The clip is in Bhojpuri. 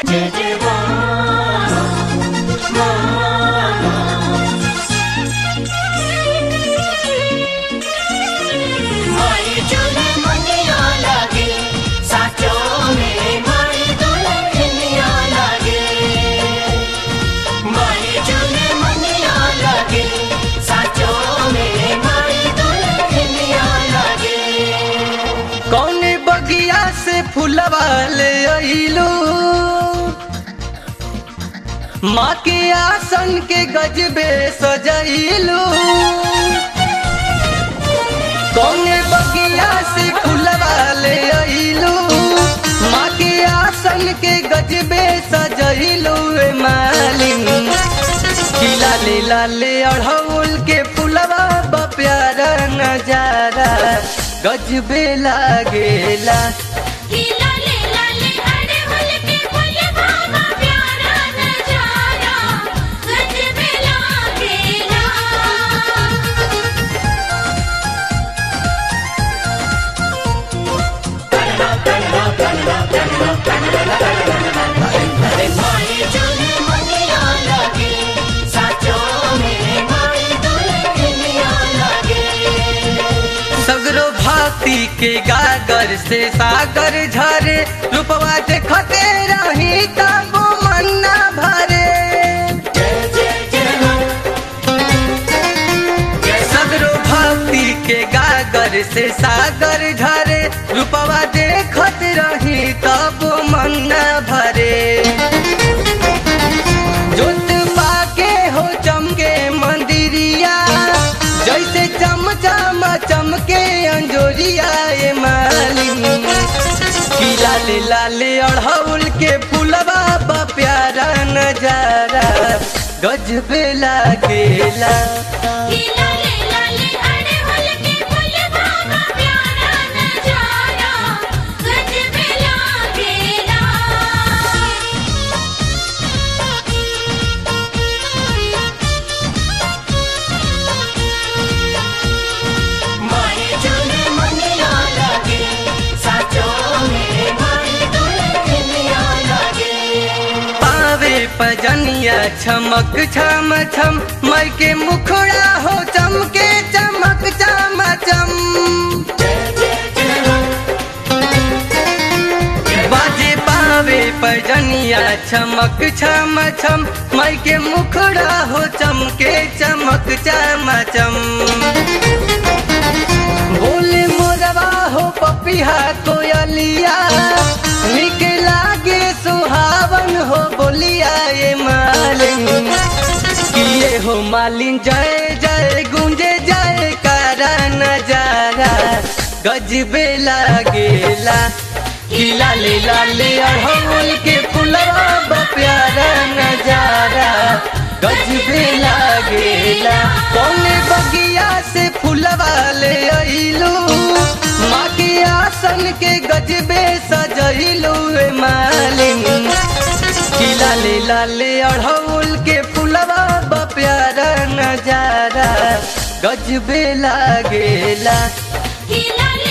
जय जय माँ माई चुने मनिया लागे साचो में माई दुल्हनिया लागे माई चुने मनिया लागे साचो में माई दुल्हनिया लागे कौन बगिया से फूलवा ले अइलू माँ के आसन के गजबे सजैलू कौन बगिया से फूलवा ले अइलू माँ के आसन के गजबे सजैलू ए मालिन कि लाले लाले अढ़ौल के फूलवा बा प्यारा नजारा गजबे लागेला कि लाले लाले अड़हुल के फूल बाबा प्यारा नजारा गजबे लागेला माई चुने मनिया लागे साचो में माई दुल्हनिया लागे सगरो भाती के गागर से सागर झरे रूपवा देखते रही तब मन्ना भरे जय जय जय हो सगरो भाती के गागर से सागर झरे रूपवा देखत रही तब मन्ना भरे जोत पाके हो चमके मंदिरिया जैसे चम चम चमके अंजोरिया ए मालिन कि लाले लाले अढ़ौल के फूलवा बा प्यारा नजारा गजबे लागेला कि लाले लाले अड़हुल के फूल बाबा प्यारा नजारा गजबे लागेला माई चुने मनिया लागे साचो में माई दुल्हनिया लागे पावे पजनिया छमक छम छम मई के मुखड़ा हो चमके चमक चम चम जय जय जय हो बाजे पावे पजनिया छमक छम छम मई के मुखड़ा हो चमके चमक चम चम बोले मोरवा हो पपिहा कोयलिया निक लागे सुहावन हो बोलिया ये मालिन किए हो मालिन जय जय गुंजे जय कारा नजारा गजबे लागेला कि लाले लाले अढ़ौल के फुलवा बा प्यारा नजारा गजबे लागेला कौने बगिया से फुलवा ले अइलू माँ के आसन के गजबे सजइलू ए मालिन कि लाले लाले अढ़ौल के फुलवा बा प्यारा नजारा गजबे लागेला कि लाले